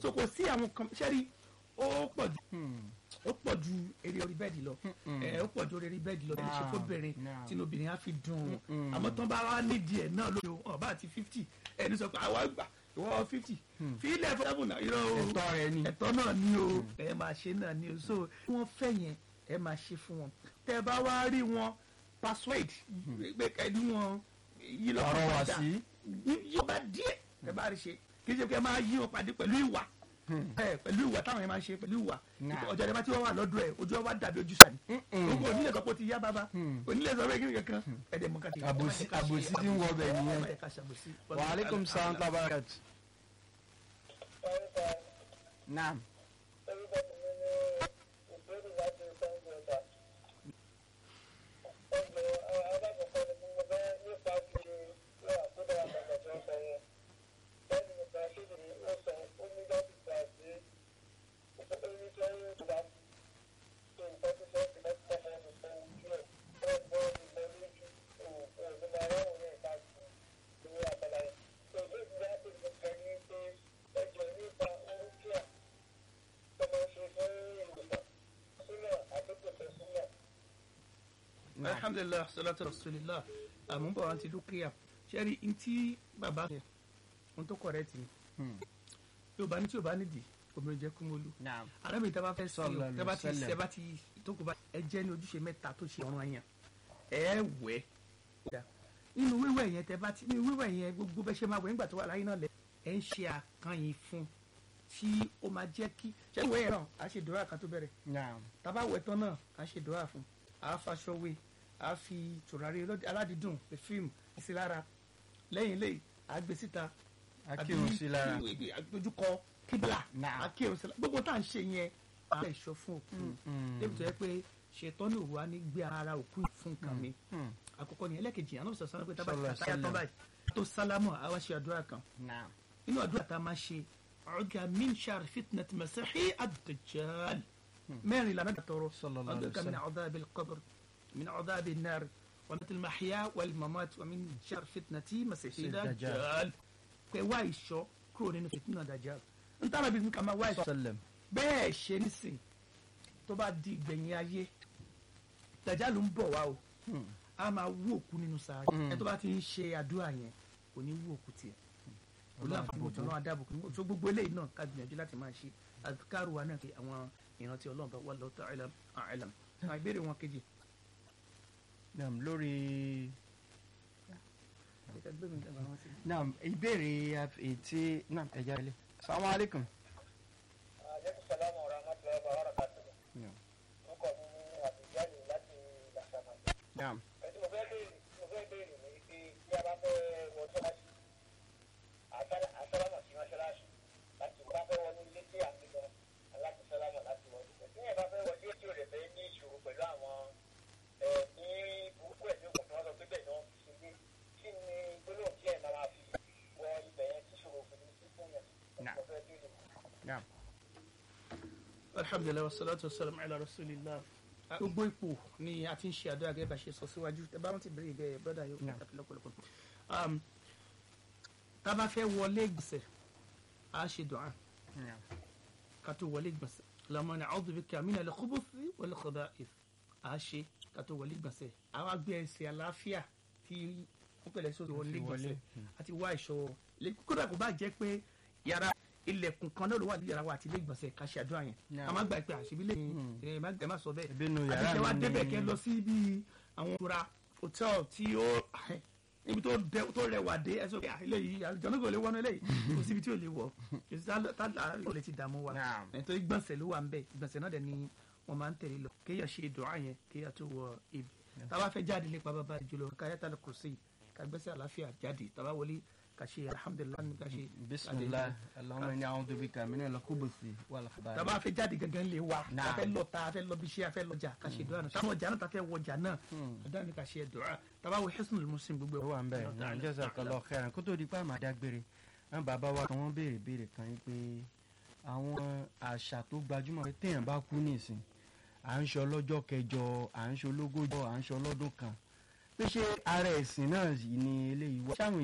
so kò sí àwọn kan ṣẹ́rí ó pọ̀ ju ó pọ̀ ju eré orí bẹ́ẹ̀dì lọ ẹ ó pọ̀ ju eré orí bẹ́ẹ̀dì lọ ẹni ṣe fóbìnrin Now. tí obìnrin á fi dùn ún àmọ́ tán bá wá nídìí ẹ̀ náà lóyún ọba àti fifty ẹni sọ pé àwa gbà ìwọ fifty fílẹ̀ fún seven náà irọ́ o ẹ̀tọ́ rẹ ni. ẹ̀tọ́ náà ni o ẹ máa ṣe náà ni o so wọ́n fẹ́ yẹn ẹ máa ṣe fún wọn tẹ́ ẹ bá wá rí wọn persuade pé kẹ́ni wọn yí lọ́kàn Ọ̀rọ̀ wá padà sí. yí ọba díẹ̀ ẹ bá rí ṣe kì í ṣe pé ẹ máa yí wọn pàdé pẹ̀lú ìwà ẹ pẹ̀lú ìwà táwọn yẹn máa ń ṣe pẹ̀lú ìwà Nah. ọjọ́ ìdẹ́gbà tí wọ́n wà lọ́dọ̀ ẹ̀ ojú ọwọ́ dàbí ojú sani gbogbo onílẹ̀ sọ pé ó ti yá bàbá onílẹ̀ sọ pé kí ni kankan ẹ̀dẹ̀ mọ̀ kàtí. Àbòsí- àbòsí tí ń wọ bẹ̀ nìyẹn. wa aleykum salaam wa barakatuh. naam. alhamdulilah salatu rasulillah àmúbọ̀ wọn ti dúkìá sẹ́rí ntí bàbá rẹ̀ ohun tó correct ni yóò bá ní tí yóò bá nídìí obìnrin jẹ́ kúmọ́lú naam. arábìnrin tẹ́ bá fẹ́ sí o Sallallahu tẹ́ bá ti alaihi tẹ́ bá ti tó kó bá ẹ jẹ́ ní ojúṣe mẹ́ta tó ṣe ọ̀ràn yẹn ẹ wẹ̀ nínú wíwẹ̀ yẹn tẹ́ bá ti nínú wíwẹ̀ yẹn gbogbo bẹ́ ṣe máa wẹ̀ nígbà tó wà láyé náà lẹ ẹ ń ṣe àkànyìn fún tí ó máa jẹ́ kí ṣé ìwẹ̀ yẹn náà a ṣe dọ́rà kan tó bẹ̀rẹ̀ naam. tábà wẹ̀ tán náà a ṣe dọ́rà fún a faṣọ wé a fi tùràrí ọlọ́dẹ- aládìídùn fíìmù sí lára lẹ́yìn lẹ́yìn a gbé síta akírun sí lára. dojúkọ kíbla Náà. akírun sí lára gbogbo tá à ń ṣe yẹn a lè ṣọ fún òkú débi tó yẹ pé ṣètọ́ ní òwúwa ní gbé ara òkú fún nǹkan mi àkọ́kọ́ ni ẹlẹ́kejì àná sọ̀sọ́ sọ́nà pé tábà Sallallahu ti àtàyà tán alaihi báyìí tó sálámù àwa ṣe àdúrà kan naam. inú àdúrà tá a máa ṣe ọ̀gá min shar fitnat masihi ad-dajjal mẹ́rin lànà tọrọ Sallallahu alaihi ọ̀gá min adhab al-qabr min adhab an-nar wa min al-mahya wal-mamat wa min shar fitnati masihi Dajjal. ad-dajjal pé wá ìṣọ́ kúrò nínú fitna dajjal n tára bí ká máa wá ìṣọ́ sallam. bẹ́ẹ̀ ṣe nísìn tó bá di ìgbẹ̀yìn ayé dajjal ń bọ̀ wá o a máa wú òkú nínú sáré ẹ tó bá ti ń ṣe àdúrà yẹn kò ní wú òkú tiẹ̀ olùwàfíwòtò náà adábòkú tó gbogbo eléyìí náà ká gbìyànjú láti máa ṣe àdúkàrù wa náà kí àwọn ìrántí ọlọ́run bá wà lọ́tọ̀ àìlám àìlám àwọn ìbéèrè wọn kejì. naam lórí. naam ìbéèrè ètí naam ẹja ilé. salamu aleykum. Naam. naam. naam. alhamdulilayi wa salatu wa salam ala rasulillah. gbogbo ipò ni a ti ń ṣe àdúrà gẹ́gẹ́ bá ṣe sọ síwájú ẹ bá wọn ti bèrè ìbéèrè brọ́dà yóò Yeah. kàtàkì lọ́pọ̀lọpọ̀. Um, tá a bá fẹ́ wọlé gbèsè a ṣe dùn án naam. ká tó wọlé gbèsè lọ́mọ ní a'udhu bika minal khubuthi wal khaba'ith a ṣe ká tó wọlé gbèsè àwa gbé ẹsẹ̀ àlàáfíà tí wọ́n pẹ̀lẹ́ sórí wọlé gbèsè àti wá ìṣòro kódà kó bá jẹ́ pé yàrá ilẹ̀kùn kan náà ló wà ní yàrá wa àti ilé ìgbọ̀nsẹ̀ ká ṣe àdúrà yẹn Yeah. a máa gbà pé àṣìbí lè ẹ má ẹ má sọ bẹ́ẹ̀ Ebi nu àti yàrá kẹ wá mi débẹ̀ ni- kẹ lọ sí bí àwọn ìtura hòtẹ́ẹ̀lì tí ó níbi tó dẹ- tó rẹwà dé ẹ sọ pé eléyìí àlùjọ́nù kò lè wọnú eléyìí kò síbi tí ò lè wọ̀ kò sí tálà kò lè ti dààmú wa Naam. nítorí gbọ̀nsẹ̀ ló wà ń bẹ̀ gbọ̀nsẹ̀ náà dẹ̀ ni wọ́n máa ń tẹ̀lé lọ kéèyàn ṣe dùá yẹn kéèyàn tó wọ ibi tábà fẹ́ jáde nípa bàbá jùlọ káyátà kùrùsì kàgbẹ́sẹ̀ àlàáfíà jáde tábà wọlé kà ṣe alhamdulilayi kà ṣe bisimilah allahumma inni a'udhu bika minal khubuthi wal khaba'ith. tàbá fẹ́ jáde gangan lè wa Naam. a fẹ́ lọ ta a fẹ́ lọ bíṣẹ́ a fẹ́ lọ jà ká ṣe dùn àná táwọn ọjà náà ta fẹ́ wọjà náà àdáni ká ṣe dùn àná tàbá wo hisnul muslim gbogbo ó wà ń bẹ̀ náà jazakallahu khairan kó tó di pa àmà dágbére àwọn bàbá wa kan wọ́n béèrè béèrè kan yìí pé àwọn àṣà tó gbajúmọ̀ pé téèyàn bá kú nísìn à ń ṣe ọlọ́jọ́ kẹjọ à ń ṣe ológójọ à ń ṣe ọlọ́dún kan pé ṣé ara ẹ̀sìn náà yìí ni eléyìí wá. ṣáwọn